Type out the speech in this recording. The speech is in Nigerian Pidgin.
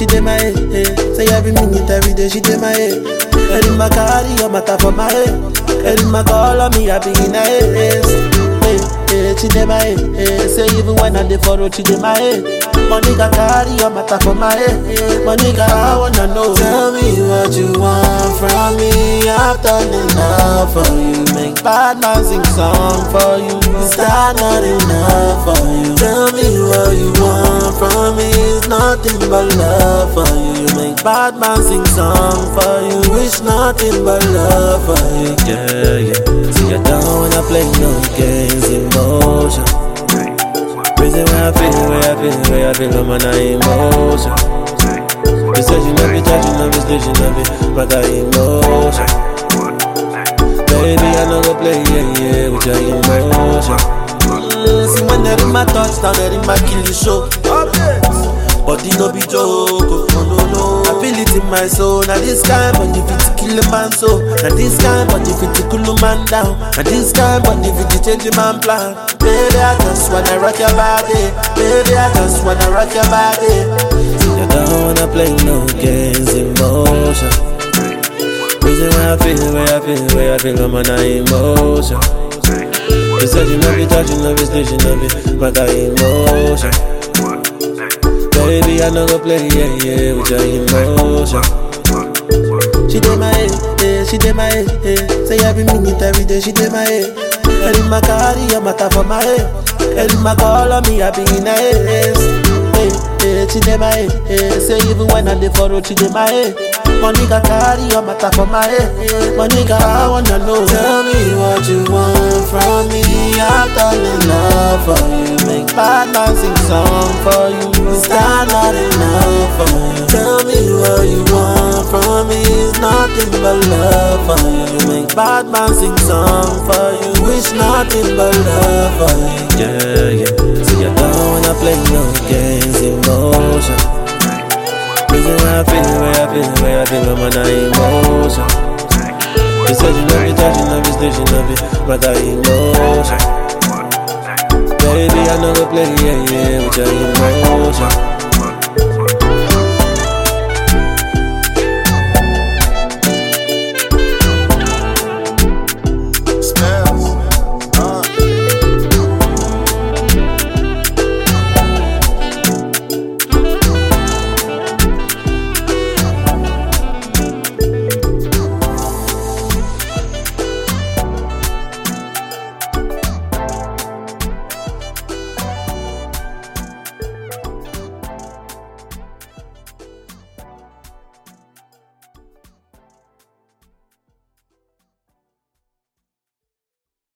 she dey my head. eh. Say every minute, every day, she dey my head. Every my carry your matter for my head. Every my call on me, I be in her head. Hey, hey, she dey my head. eh. Say even when I dey for road, she dey my head. Money got carry your matter for my head. Money got I wanna know. Tell me what you want from me. I've done enough for you. Make bad man sing song for you. Is that not enough for you? Tell me what you want from me. It's nothing but love for you. You make bad man sing song for you. Wish nothing but love for you. Yeah, yeah. See, I don't wanna play no games, emotion. Reason why I feel, where I feel, where I feel, I'm on emotion. You said you love me, touch you love me, still you love me, but I emotion. Baby, I know go play, yeah, yeah, with your emotion. Mm, see when they in my touchdown, they in my kill the show. Body no be joke, oh, no no no. I feel it in my soul. Now this kind body fit to kill a man so. Now this kind body fit to cool a man down. Now this kind body fit to change a man plan. Baby, I just wanna rock your body. Baby, I just wanna rock your body. You don't wanna play no games, emotion. Reason why I feel, where I feel, where I feel, I'm on emotion. You said you love me, touch you love me, still you love me, but I emotion. Baby, I know go play, yeah, yeah, with your emotion. She dey my head, eh, she dey my head, eh. Say every minute, every day, she dey my head. Every my carry your matter for my head. Every my call on me, I be in her head. Hey, hey, she dey my head, eh. Say even when I dey for road, she dey my head. Money got carry your matter for my head. Money got I wanna know. Tell me what you want from me. I've done enough for you. Make bad man sing song for you. Is that not enough for you? Tell me what you want from me. It's nothing but love for you. You make bad man sing song for you. Wish nothing but love for you. Yeah, yeah. See, I don't wanna play no games, emotion. Reason why I feel, where I feel, where I feel, I'm on emotion. You said you love me, touch you love me, still you love me, but I emotion. Baby, I know go play, yeah, yeah, with your emotion.